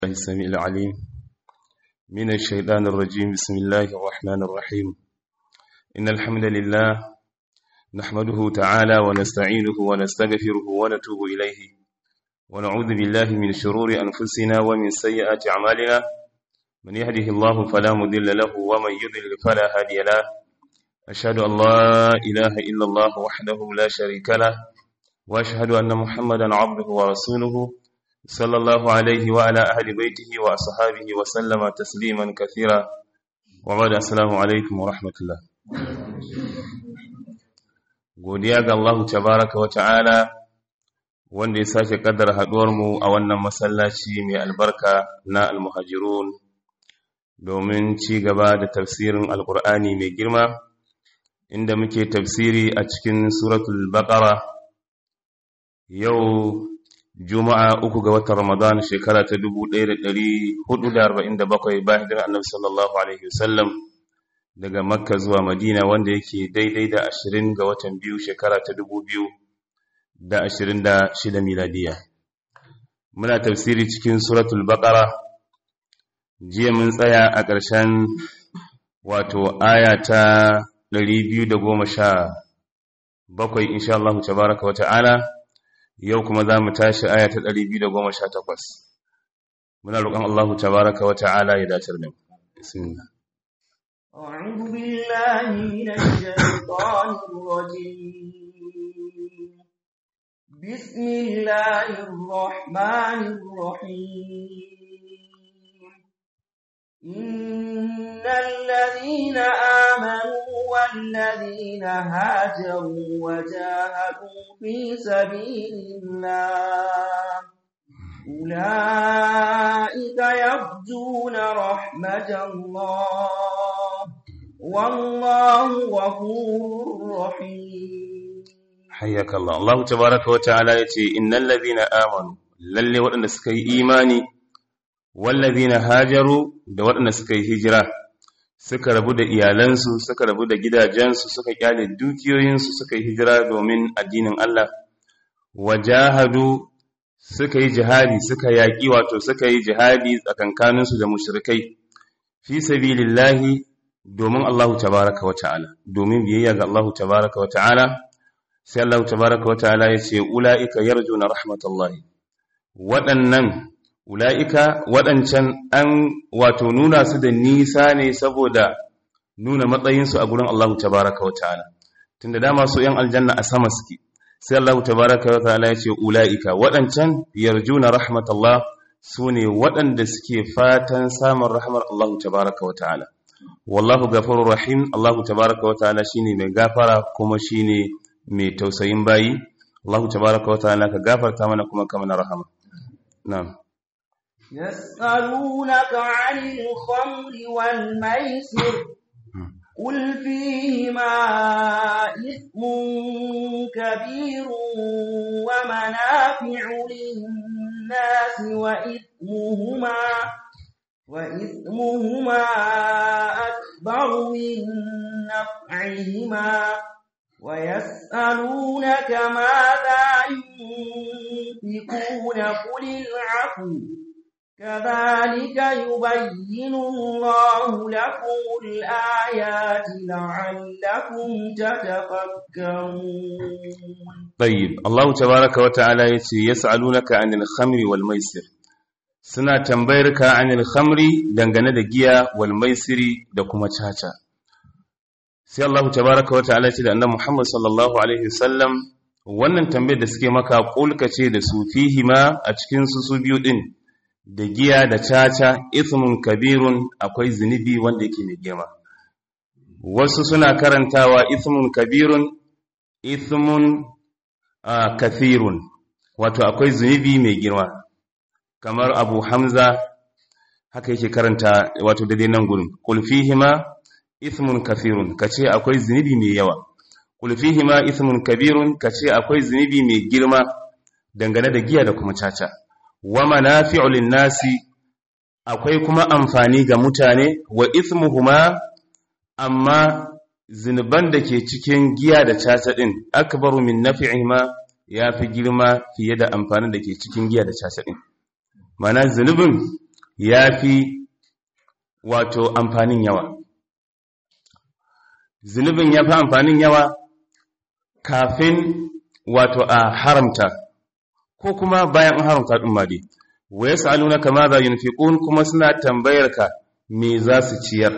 الله السميع العليم من الشيطان الرجيم بسم الله الرحمن الرحيم إن الحمد لله نحمده تعالى ونستعينه ونستغفره ونتوب إليه ونعوذ بالله من شرور أنفسنا ومن سيئات أعمالنا من يهده الله فلا مضل له ومن يضلل فلا هادي له أشهد أن لا إله إلا الله وحده لا شريك له وأشهد أن محمدا عبده ورسوله صلى الله عليه وعلى أهل بيته وأصحابه وسلم تسليما كثيرا وبعد السلام عليكم ورحمة الله godiya ga Allah tabaraka wa ta'ala wanda ya sake kaddara haduwar mu a wannan masallaci mai albarka na almuhajirun domin ci gaba da tafsirin alkur'ani mai girma inda muke tafsiri a cikin suratul baqara yau juma'a uku ga watan ramadan shekara ta 1447 bayan hijirar annabi sallallahu alaihi wasallam daga makka zuwa madina wanda yake daidai da 20 ga watan biyu shekara ta 2026 miladiya muna tafsiri cikin suratul baqara jiya mun tsaya a ƙarshen wato aya ta 217 insha Allah tabaraka wa ta'ala yau kuma za mu tashi aya ta 218 muna roƙon Allah tabaraka wa ta'ala ya dace da mu bismillah أعوذ بالله من الشيطان الرجيم بسم الله الرحمن الرحيم إن الذين آمنوا والذين هاجروا وجاهدوا في سبيل الله أولئك يرجون رحمة الله والله غفور رحيم حياك الله الله تبارك وتعالى يتي إن الذين آمنوا للي وأن سكي إيماني والذين هاجروا da waɗanda suka yi hijira suka rabu da iyalansu suka rabu da gidajensu suka kyale dukiyoyinsu suka yi hijira domin addinin Allah wajahadu suka yi jihadi suka yaƙi wato suka yi jihadi tsakankaninsu da mushrikai fi sabilillahi domin Allahu tabaraka wa ta'ala domin biyayya ga Allahu tabaraka wa ta'ala sai Allahu tabaraka wa ta'ala ya ce ula'ika yarjuna rahmatallahi waɗannan ula'ika waɗancan an wato nuna su da nisa ne saboda nuna matsayinsu a gurin Allahu tabaraka wa ta'ala tunda dama su ‘yan aljanna a sama suke sai Allahu tabaraka wa ta'ala ya ce ula'ika waɗancan yarjuna rahmatallah su ne waɗanda suke fatan samun rahmar Allahu tabaraka wa ta'ala wallahu gafurur rahim Allahu tabaraka wa ta'ala shine mai gafara kuma shine mai tausayin bayi Allahu tabaraka wa ta'ala ka gafarta mana kuma ka mana rahama na'am يسألونك عن الخمر والميسر قل فيهما إثم كبير ومنافع للناس وإثمهما وإثمهما أكبر من نفعهما ويسألونك ماذا ينفقون قل العفو كذلك يبين الله لكم الآيات لعلكم تتفكرون طيب الله تبارك وتعالى يسألونك عن الخمر والميسر suna tambayar ka anil khamri dangane da giya wal maisiri da kuma caca sai Allah tabaraka wa ta'ala ce da annabi Muhammad sallallahu alaihi wasallam wannan tambayar da suke maka kulka ce da su fihima a cikin su su biyu din da giya da caca ithmun kabirun akwai zunubi wanda yake mai girma wasu suna karantawa ithmun kabirun ithmun kathirun wato akwai zunubi mai girma kamar abu hamza haka yake karanta wato daidai nan gurin kulfihima ithmun kathirun kace akwai zunubi mai yawa kulfihima ithmun kabirun kace akwai zunubi mai girma dangane da giya da kuma caca wa manafi'u lin-nasi akwai kuma amfani ga mutane wa ithmuhuma amma zinuban da ke cikin giya da caca din akbaru min nafi'ihima yafi girma fiye da amfanin da ke cikin giya da caca din mana zunubin yafi wato amfanin yawa zunubin yafi amfanin yawa kafin wato a haramta ko kuma bayan an haramta din ma dai wa yas'alunaka ma za yunfiqun kuma suna tambayar ka me za su ciyar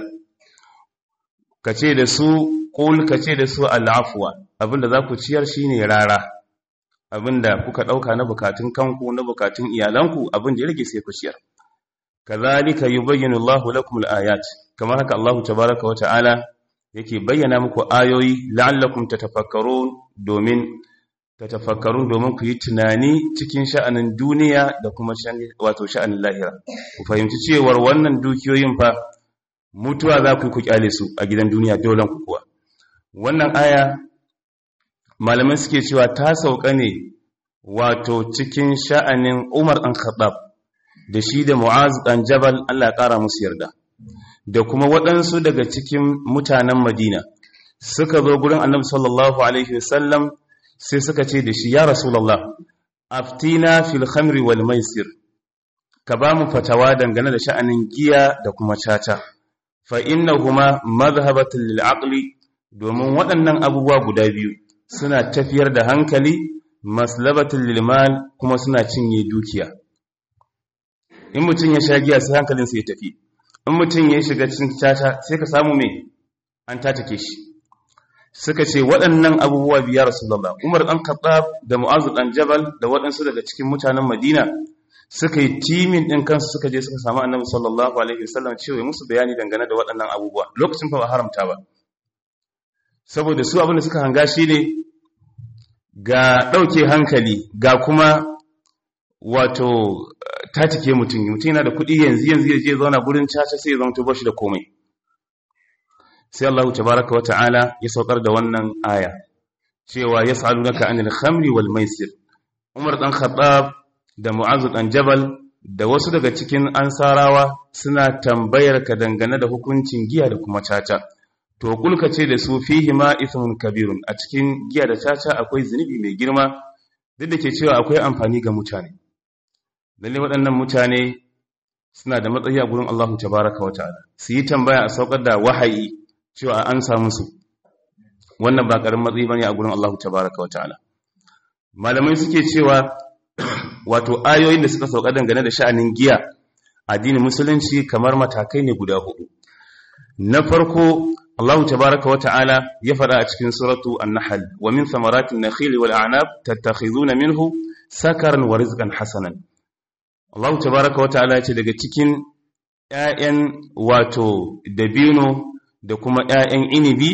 kace da su qul kace da su al'afwa abinda za ku ciyar shine rara abinda kuka dauka na bukatun kanku na bukatun iyalanku abin da ya rage sai ku ciyar kazalika yubayyinu Allahu lakum al-ayat kamar haka Allahu tabaaraka wa ta'ala yake bayyana muku ayoyi la'allakum tatafakkarun domin tatafakkarun domin ku yi tunani cikin sha'anin duniya da kuma wato sha'anin lahira ku fahimci cewar wannan dukiyoyin fa mutuwa za ku ku kyale su a gidan duniya dole ku kuwa wannan aya malamai suke cewa ta sauka ne wato cikin sha'anin Umar ɗan Khattab da shi da Mu'az ɗan Jabal Allah ya ƙara musu yarda da kuma waɗansu daga cikin mutanen Madina suka zo gurin Annabi sallallahu alaihi wasallam sai suka ce da shi ya Rasulullah aftina fil khamri wal maisir ka ba mu fatawa dangane da sha'anin giya da kuma caca fa innahuma madhhabatun lil aqli domin waɗannan abubuwa guda biyu suna tafiyar da hankali maslabatul lilmal kuma suna cinye dukiya in mutum ya sha giya sai hankalinsa ya tafi in mutum ya shiga cikin caca sai ka samu me an tatake shi suka ce waɗannan abubuwa biya rasulullah umar ɗan khattab da mu'azu ɗan jabal da waɗansu daga cikin mutanen madina suka yi timin ɗin kansu suka je suka samu annabi sallallahu alaihi wasallam cewa musu bayani dangane da waɗannan abubuwa lokacin fa ba haramta ba saboda su abin da suka hanga shi ne ga ɗauke hankali ga kuma wato tatike mutum mutum yana da kuɗi yanzu yanzu ya je zauna gurin caca sai ya zama tubar shi da komai sai Allah tabaraka wata'ala ya saukar da wannan aya cewa yas'alunaka anil khamri wal maisir Umar dan Khattab da Mu'adh dan Jabal da wasu daga cikin ansarawa suna tambayar ka dangane da hukuncin giya da kuma caca to kulka ce da su fihi ma ithmun kabirun a cikin giya da caca akwai zunubi mai girma duk da ke cewa akwai amfani ga mutane lalle waɗannan mutane suna da matsayi a gurin Allah tabaraka wa ta'ala su yi tambaya a saukar da wahayi cewa an samu su wannan ba karin matsayi bane a gurin Allah tabaraka wa ta'ala malamai suke cewa wato ayoyin da suka sauka dangane da sha'anin giya addinin musulunci kamar matakai ne guda hudu na farko Allah tabaraka wa ta'ala ya faɗa a cikin suratu an-nahl wa min thamaratin nakhili wal a'nab tattakhizuna minhu sakaran wa rizqan hasanan Allah tabaraka wa ta'ala ce daga cikin ƴaƴan wato dabino da kuma ƴaƴan inibi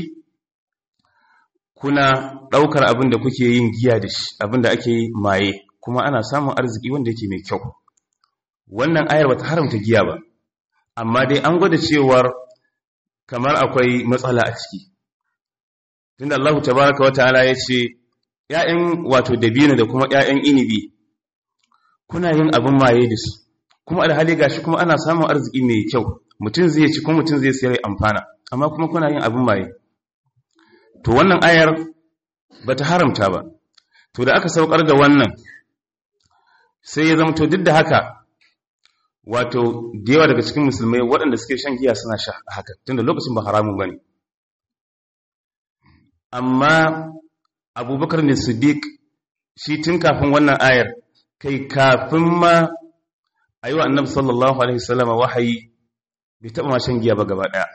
kuna ɗaukar abin da kuke yin giya da shi abin da ake maye kuma ana samun arziki wanda yake mai kyau wannan ayar bata haramta giya ba amma dai an gwada cewar kamar akwai matsala a ciki tunda Allah tabaraka wa ta'ala ya ce ƴaƴan wato dabino da kuma ƴaƴan inibi kuna yin abin maye da su kuma alhali gashi kuma ana samun arziki mai kyau mutum zai ci kuma mutum zai sayar amfana amma kuma kuna yin abin maye to wannan ayar bata haramta ba to da aka saukar da wannan sai ya zama to duk da haka wato da yawa daga cikin musulmai waɗanda suke shan giya suna sha haka tunda lokacin ba haramun bane amma abubakar ne siddiq shi tun kafin wannan ayar kai kafin ma a yi wa annabi sallallahu alaihi wasallama wahayi bai taɓa ma shan giya ba gaba ɗaya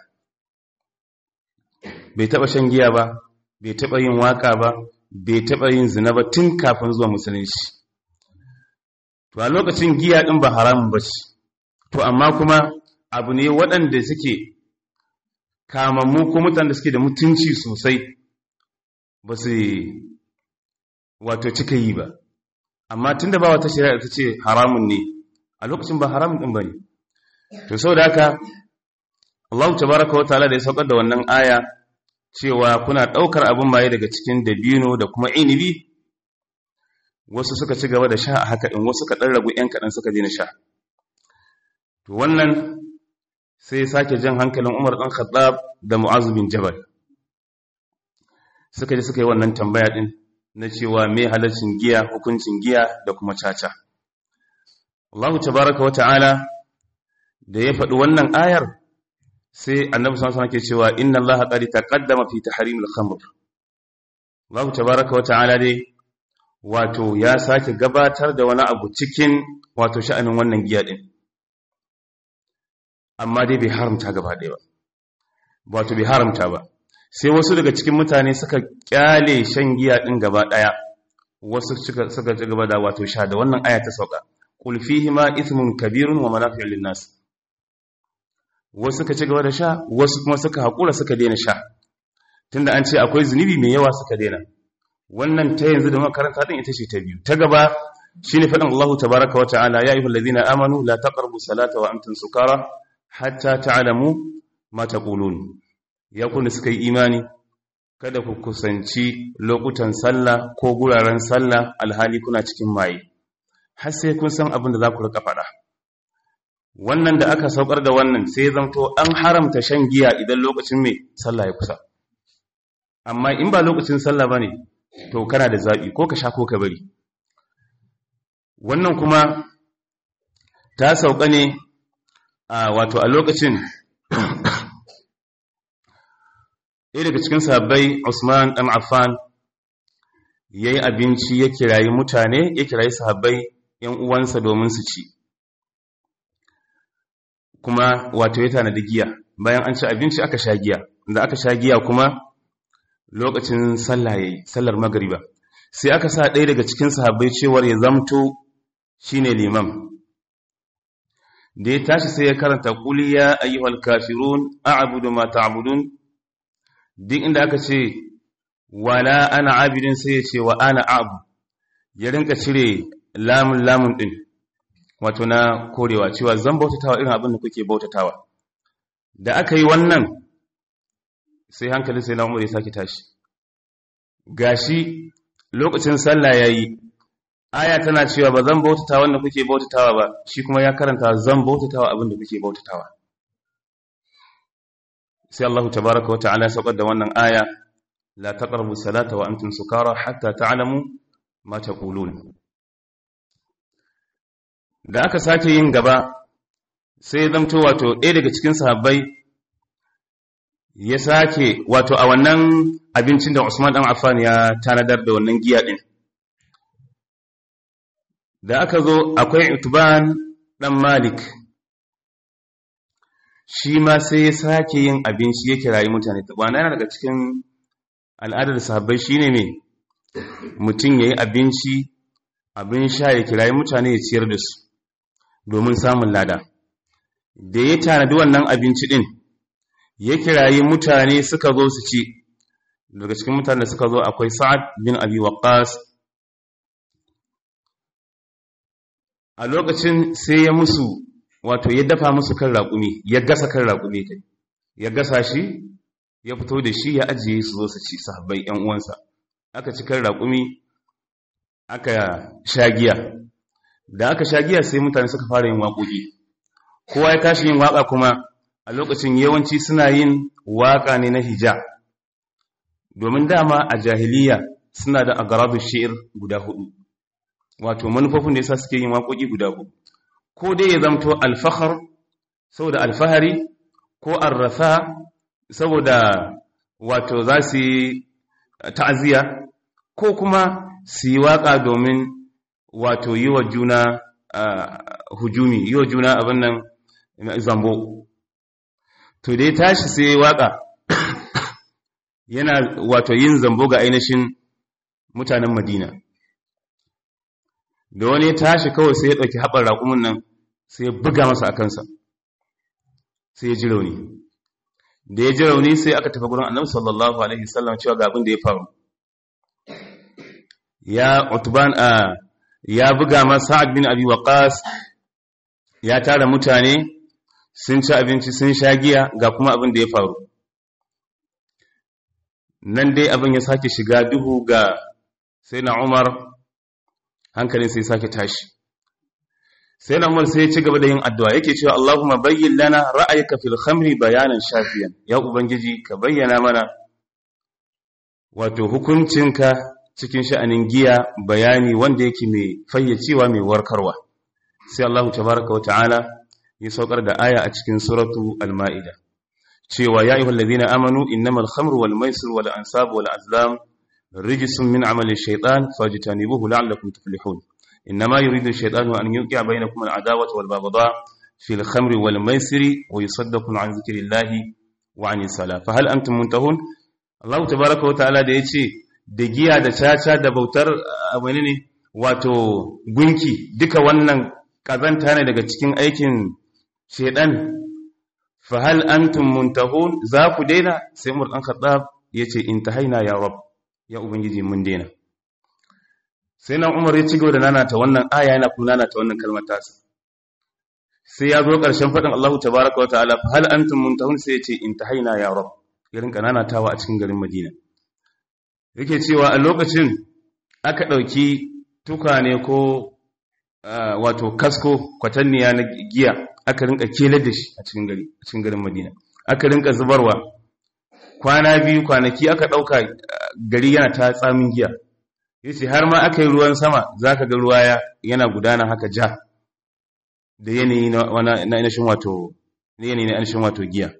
bai taɓa shan giya ba bai taɓa yin waka ba bai taɓa yin zina ba tun kafin zuwa musulunci to a lokacin giya ɗin ba haramun ba ce to amma kuma abu ne waɗanda suke kamammu ko mutane da suke da mutunci sosai ba su wato cika yi ba amma tun da ba wata shari'a ta ce haramun ne a lokacin ba haramun ɗin ba ne to sau da haka Allah tabaraka wa ta'ala da ya saukar da wannan aya cewa kuna ɗaukar abin maye daga cikin dabino da kuma inibi wasu suka ci gaba da sha a haka ɗin wasu kaɗan ragu ‘yan kaɗan suka na sha to wannan sai ya sake jan hankalin umar ɗan khattab da mu'azu bin jabal suka ji suka yi wannan tambaya ɗin na cewa me halaccin giya hukuncin giya da kuma caca Allah tabaraka wa ta'ala da ya faɗi wannan ayar sai annabi sallallahu alaihi ke cewa inna allaha qad taqaddama fi tahrimil khamr Allah tabaaraka wa ta'ala dai wato ya sake gabatar da wani abu cikin wato sha'anin wannan giya din amma dai bai haramta gaba ɗaya ba wato bai haramta ba sai wasu daga cikin mutane suka kyale shan giya din gaba ɗaya wasu suka suka ci gaba da wato sha da wannan aya ta sauka qul fihi ma ithmun kabirun wa manafi'u lin-nas wasu suka ci gaba da sha wasu kuma suka haƙura suka daina sha tunda an ce akwai zunubi mai yawa suka daina wannan ta yanzu da makaranta din ita ce ta biyu ta gaba shine faɗin Allah tabaraka wa ta'ala ya ayyuhal ladina amanu la taqrabu salata wa antum sukara hatta ta'lamu ma taqulun ya kun suka yi imani kada ku kusanci lokutan sallah ko guraren sallah alhali kuna cikin maye har sai kun san abin da za ku rika faɗa wannan da aka saukar da wannan sai zamto an haramta shan giya idan lokacin mai sallah ya kusa amma in ba lokacin sallah bane to kana da zabi ko ka sha ko ka bari wannan kuma ta sauka ne a wato a lokacin ɗaya daga cikin sahabbai Usman ɗan Affan yayi abinci ya kirayi mutane ya kirayi sahabbai ‘yan uwansa domin su ci kuma wato ya tanadi giya bayan an ci abinci aka sha giya da aka sha giya kuma lokacin sallah yayi sallar magriba sai aka sa ɗaya daga cikin sahabbai cewar ya zamto shine liman da ya tashi sai ya karanta qul ya ayyuhal kafirun a'budu ma ta'budun duk inda aka ce wala ana abidin sai ya ce wa ana abu ya rinka cire lamun lamun din wato na korewa cewa zan bautatawa irin abin da kuke bautatawa da aka yi wannan sai hankali sai na umar ya sake tashi gashi lokacin sallah yayi aya tana cewa ba zan bautata wanda kuke bautatawa ba shi kuma ya karanta zan bautatawa abin da kuke bautatawa sai Allah tabaaraka wa ta'ala saukar da wannan aya la taqrabu salata wa antum sukara hatta ta'lamu ma taqulun da aka sake yin gaba sai ya zamto wato ɗaya daga cikin sahabbai ya sake wato a wannan abincin da Usman dan Affan ya tanadar da wannan giya din da aka zo akwai Utban dan Malik shi ma sai ya sake yin abinci ya kirayi mutane tabana yana daga cikin al'adar sahabbai shine ne mutum yayi abinci abin sha ya kirayi mutane ya ciyar da su domin samun lada da ya tanadi wannan abinci din ya kirayi mutane suka zo su ci daga cikin mutane da suka zo akwai sa'ad bin abi waqqas a lokacin sai ya musu wato ya dafa musu kan raƙumi ya gasa kan raƙumi kai ya gasa shi ya fito da shi ya ajiye su zo su ci sahabbai ƴan uwansa aka ci kan raƙumi aka sha giya da aka sha giya sai mutane suka fara yin waƙoƙi kowa ya tashi yin waƙa kuma a lokacin yawanci suna yin waƙa ne na hija domin dama a jahiliya suna da agaradu shi'ir guda hudu wato manufofin da yasa suke yin waƙoƙi guda hudu ko dai ya zamto alfahar saboda alfahari ko arrasa saboda wato za su yi ta'aziyya ko kuma su yi waƙa domin wato yi wa juna hujumi yi wa juna abin nan zambo to dai tashi sai waƙa yana wato yin zambo ga ainihin mutanen madina da wani tashi kawai sai ya ɗauki haɓar raƙumin nan sai ya buga masa a kansa sai ya ji rauni da ya ji rauni sai aka tafi gurin annabi sallallahu alaihi wasallam cewa ga abin da ya faru ya utban a ya buga masa sa'ad bin abi waqas ya tara mutane sun ci abinci sun sha giya ga kuma abin da ya faru nan dai abin ya sake shiga duhu ga sai na umar hankalin sai sake tashi sai na umar sai ya ci gaba da yin addu'a yake cewa Allahumma bayyin lana ra'ayka fil khamri bayanan shafiyan ya ubangiji ka bayyana mana wato hukuncinka cikin sha'anin giya bayani wanda yake mai fayyacewa mai warkarwa sai Allah tabaraka wa ta'ala ya saukar da aya a cikin suratu al-ma'ida cewa ya ayyuhal ladina amanu innamal khamru wal maisir wal ansab wal azlam rijsun min amali shaytan fajtanibuhu la'allakum tuflihun innama yuridu shaytanu an yuqi'a bainakum al-adawata wal baghdha fil khamri wal maisiri wa yusaddakum an dhikrillahi wa anis salah fa hal antum muntahun Allah tabaaraka wa ta'ala da yace da giya da caca da bautar abane ne wato gunki duka wannan kazanta ne daga cikin aikin shedan fa hal antum muntahun za ku daina sai Umar dan Khattab yace intahaina ya rab ya ubangiji mun daina sai nan Umar ya ci gaba da nanata wannan aya yana kuma nanata wannan kalmar tasa sai ya zo ƙarshen faɗin Allah tabaraka wa ta'ala fa hal antum muntahun sai yace intahaina ya rab irin kananatawa a cikin garin Madina yake cewa a lokacin aka ɗauki tukane ko wato kasko kwatanniya na giya aka rinka kelar da shi a cikin gari a cikin garin Madina aka rinka zubarwa kwana biyu kwanaki aka dauka gari yana ta tsamin giya yace har ma aka yi ruwan sama zaka ga ruwa yana gudana haka ja da yanayi na na inashin wato yanayi na inashin wato giya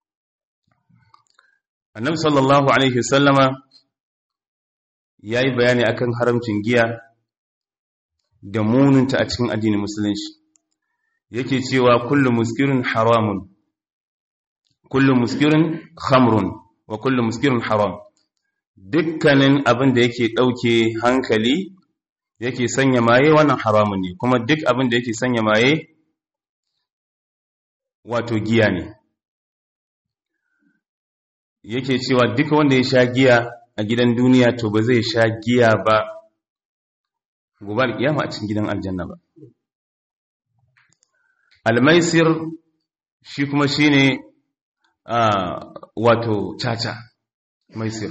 Annabi sallallahu alaihi wasallama yayi bayani akan haramcin giya da muninta a cikin addinin musulunci yake cewa kullu muskirin haramun kullu muskirin khamrun wa kullu muskirin haram dukkanin abin da yake ɗauke hankali yake sanya maye wannan haramun ne kuma duk abin da yake sanya maye wato giya ne yake cewa duka wanda ya sha giya a gidan duniya to ba zai sha giya ba gobe alkiyama a cikin gidan aljanna ba almaisir shi kuma shine wato caca maisir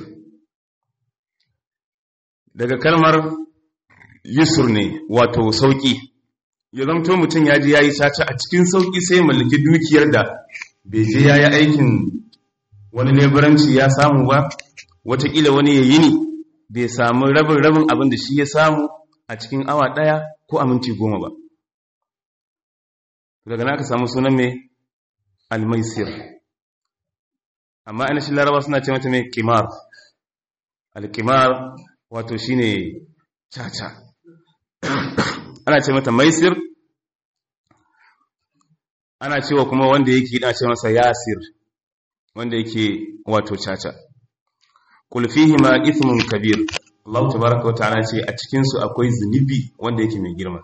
daga kalmar yusur ne wato sauki ya zamto mutum ya ji ya yi caca a cikin sauki sai mallaki dukiyar da bai je ya yi aikin wani leburanci ya samu ba watakila wani ya yi ni bai samu rabin rabin abin da shi ya samu a cikin awa ɗaya ko a minti goma ba daga na aka samu sunan mai almaisir amma ina shi laraba suna ce mata mai kimar alkimar wato shine caca ana ce mata maisir ana cewa kuma wanda yake ina ce masa yasir wanda yake wato caca qul fihi ma ithmun kabir Allah tabaaraka wa ta'ala ce a cikin su akwai zunubi wanda yake mai girma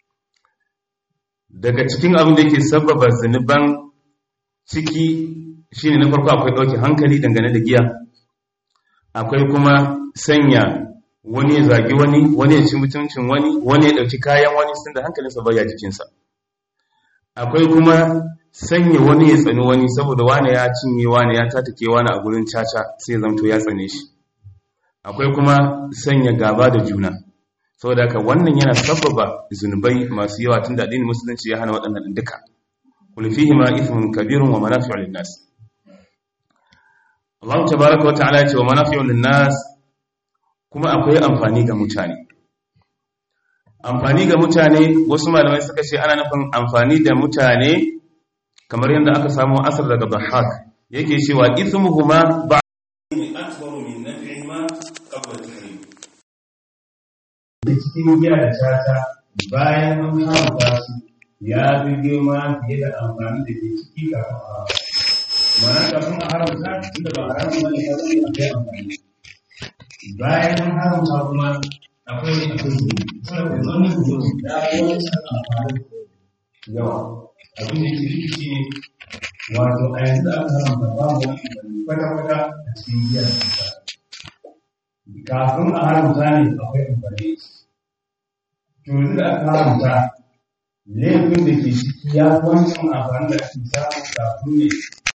daga cikin abin da yake sababa zunuban ciki shine na farko akwai dauke hankali dangane da giya akwai kuma sanya wani ya zagi wani wani ya ci mutuncin wani wani ya dauki kayan wani sun da hankalinsa baya jikinsa akwai kuma sanya wani ya tsani wani saboda wani ya cinye wani ya tatake wani a gurin caca sai ya zamto ya tsane shi akwai kuma sanya gaba da juna saboda haka wannan yana sababa zunubai masu yawa tun da addinin musulunci ya hana waɗannan duka kul fihi ma ithmun kabirun wa manafi'u lin-nas Allah tabaaraka wa ta'ala ya ce wa manafi'u lin-nas kuma akwai amfani ga mutane amfani ga mutane wasu malamai suka ce ana nufin amfani da mutane kamar yadda aka samu asar daga Dhahhak yake cewa ithmuhuma ba akbaru min naf'ihima qabla tahrim cikin giya da tata bayan an haramta su ya fi girma fiye da amfani da ke ciki kafin a mana kafin a haramta inda ba haramun bane ya zai akwai amfani bayan an haramta kuma akwai akwai zuwa saboda wani zuwa da wani amfani yawa abin da ke ciki shi ne wato a yanzu aka haramta babu wani kwata-kwata a cikin giya da tata kafin a haramta ne akwai amfani to yanzu da aka haramta laifin da ke ciki ya wancan amfani da ake samu kafin ne